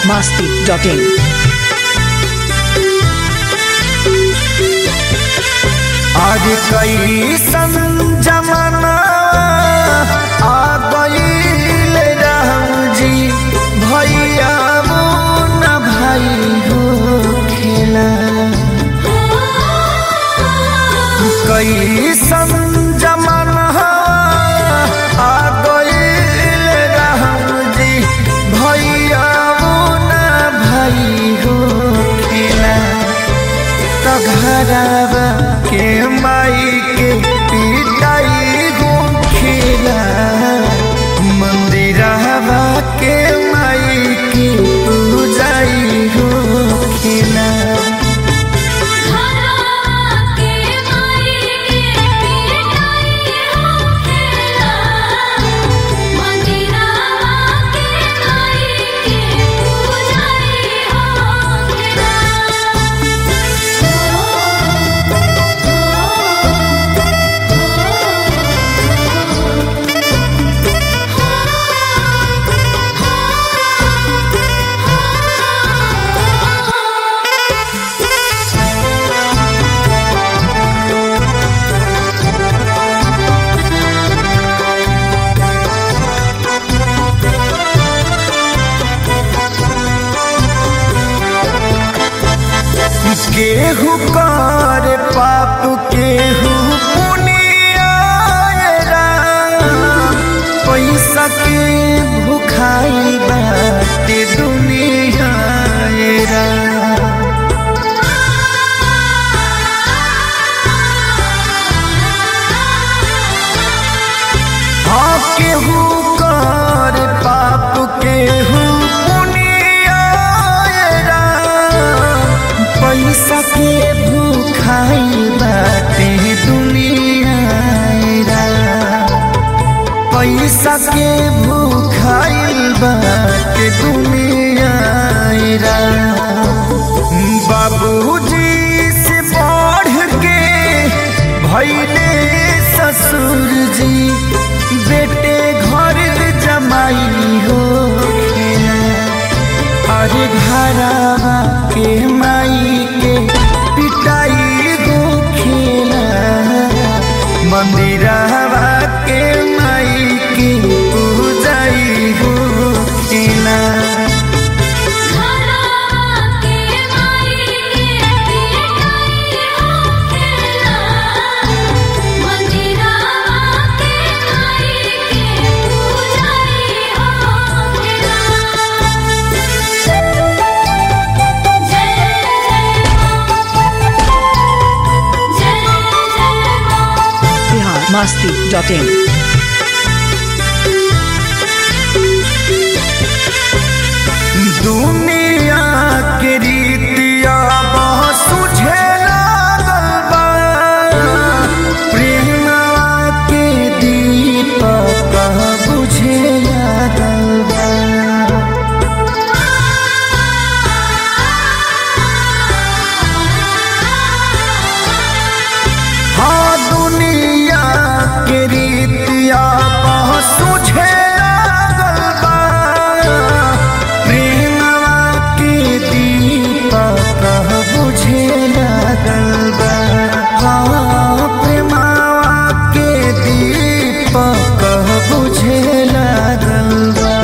masti.in. आज कैसन जमाना आ गईल राम जी भैया न भाई हो खेला कैसन जमाना आ गईल राम जी भैया न भाई हो खेला तो घरवा के माई के पिटाई गोखिला मंदिरवा के माई की पूजाई गोखिला केहू कर पाप केहू पुनिया पैसा के भुखाई बाटे दुनिया रा। हाँ केहू कर पाप केहू पुनिया रा। पैसा के भूखाई बाटे दुनिया रा। पैसा के भूखाई बाटे दुनिया रा। बाबूजी से बढ़ के भैले ससुर जी बेटे घर जमाई हो खेला अरे घरवा के माई के पिटाई गो खेला मंदिरवा के माई की पूजाई गो खेला Bihar masti.in. दुनिया के रीतिया बहुत सुझे लागल बा प्रेमवा के दीपक बुझे लागल बा हाँ दुनिया के रीतिया बहुत सुझे लागल बा प्रेमवा के दीपक बुझे लागल बा हाँ प्रेमवा के दीपक बुझे लागल बा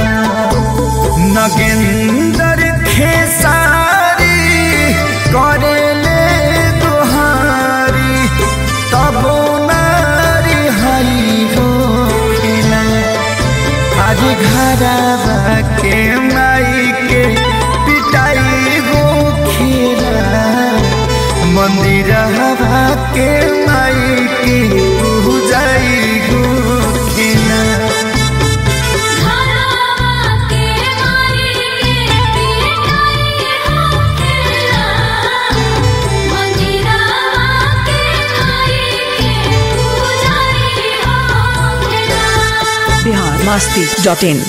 नगेंदर खेसारी करेले दुहारी तबो नारी हरी हो खेला आज घरवा के माई के पिटाई हो खेला मंदिरवा के माई की पूजाई हो खेला Bihar masti.in.